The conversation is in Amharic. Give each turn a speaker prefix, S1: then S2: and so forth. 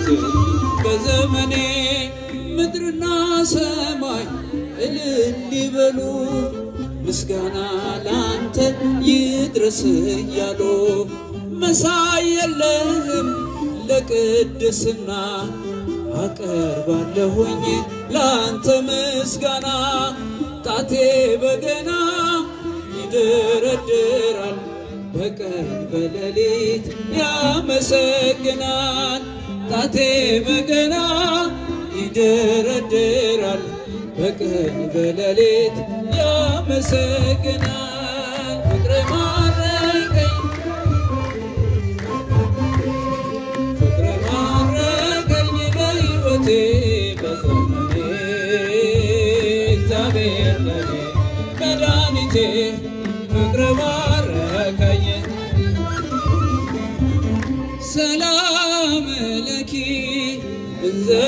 S1: በዘመኔ ምድርና ሰማይ እልል ይበሉ ምስጋና ላንተ ይድረስ እያሉ መሳይ የለህም ለቅድስና አቀርባለሁኝ ላንተ ምስጋና ጣቴ በገና ይደረድራል በቀን በሌሊት ያመሰግናል ጣቴ በገና ይደረድራል በቀን በሌሊት ያመሰግናል ፍቅር ማረከኝ ፍቅር ማረከኝ በሕይወቴ በዘመኔ እግዚአብሔር ለኔ መድኃኒቴ ፍቅር ማረከኝ ሰላም ለኪ እንዘ